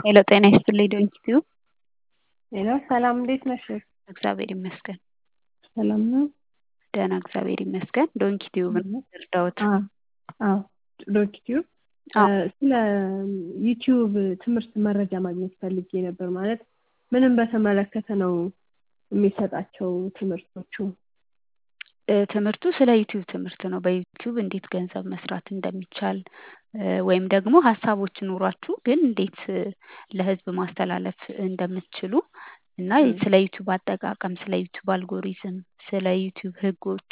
ሄሎ ጤና ይስጥልኝ ዶንኪቲዩ ሄሎ ሰላም እንዴት ነሽ? እግዚአብሔር ይመስገን ሰላም ነው። ደህና እግዚአብሔር ይመስገን። ዶንኪቲዩ ምን እርዳዎት? አዎ ዶንኪቲዩ ስለ ዩቲዩብ ትምህርት መረጃ ማግኘት ፈልጌ ነበር። ማለት ምንም በተመለከተ ነው የሚሰጣቸው ትምህርቶቹ? ትምህርቱ ስለ ዩቲዩብ ትምህርት ነው። በዩቲዩብ እንዴት ገንዘብ መስራት እንደሚቻል ወይም ደግሞ ሀሳቦች ኑሯችሁ ግን እንዴት ለህዝብ ማስተላለፍ እንደምትችሉ እና ስለ ዩቲዩብ አጠቃቀም፣ ስለ ዩቲዩብ አልጎሪዝም፣ ስለ ዩቲዩብ ህጎች፣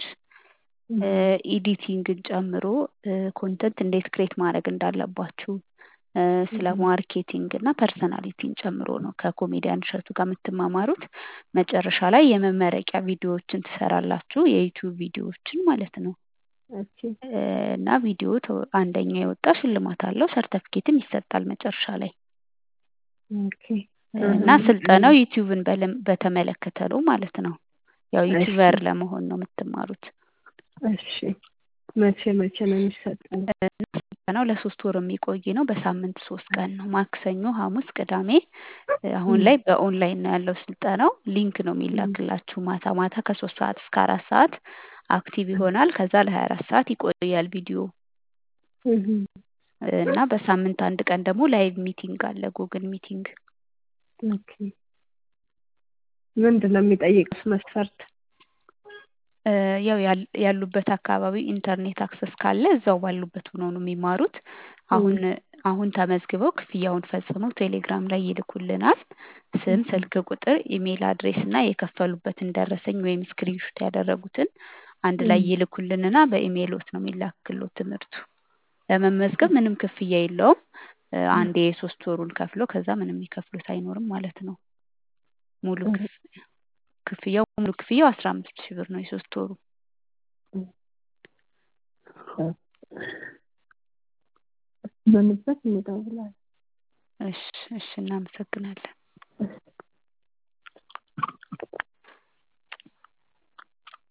ኤዲቲንግን ጨምሮ ኮንተንት እንዴት ክሬት ማድረግ እንዳለባችሁ ስለ ማርኬቲንግ እና ፐርሰናሊቲን ጨምሮ ነው ከኮሜዲያን እሸቱ ጋር የምትማማሩት። መጨረሻ ላይ የመመረቂያ ቪዲዮዎችን ትሰራላችሁ፣ የዩቲዩብ ቪዲዮዎችን ማለት ነው። እና ቪዲዮ አንደኛ የወጣ ሽልማት አለው፣ ሰርተፍኬትም ይሰጣል መጨረሻ ላይ እና ስልጠናው ዩቲዩብን በተመለከተ ነው ማለት ነው። ያው ዩቲዩበር ለመሆን ነው የምትማሩት። እሺ መቼ መቼ ነው የሚሰጠው? ስልጠናው ለሶስት ወር የሚቆይ ነው። በሳምንት ሶስት ቀን ነው፣ ማክሰኞ፣ ሐሙስ፣ ቅዳሜ። አሁን ላይ በኦንላይን ነው ያለው ስልጠናው። ሊንክ ነው የሚላክላችሁ ማታ ማታ ከሶስት ሰዓት እስከ አራት ሰዓት አክቲቭ ይሆናል። ከዛ ለሀያ አራት ሰዓት ይቆያል ቪዲዮ እና በሳምንት አንድ ቀን ደግሞ ላይቭ ሚቲንግ አለ፣ ጉግል ሚቲንግ። ምንድን ነው የሚጠይቁት መስፈርት? ያው ያሉበት አካባቢ ኢንተርኔት አክሰስ ካለ እዛው ባሉበት ሆነው ነው የሚማሩት። አሁን አሁን ተመዝግበው ክፍያውን ፈጽመው ቴሌግራም ላይ ይልኩልናል። ስም፣ ስልክ ቁጥር፣ ኢሜይል አድሬስ እና የከፈሉበትን ደረሰኝ ወይም ስክሪንሾት ያደረጉትን አንድ ላይ ይልኩልንና በኢሜይሎት ነው የሚላክሎት ትምህርቱ። ለመመዝገብ ምንም ክፍያ የለውም። አንዴ የሶስት ወሩን ከፍሎ ከዛ ምንም የሚከፍሉት አይኖርም ማለት ነው። ሙሉ ክፍያው ሙሉ ክፍያው አስራ አምስት ሺህ ብር ነው የሶስት ወሩ። በንበት እንደውላለን። እሺ እሺ፣ እናመሰግናለን።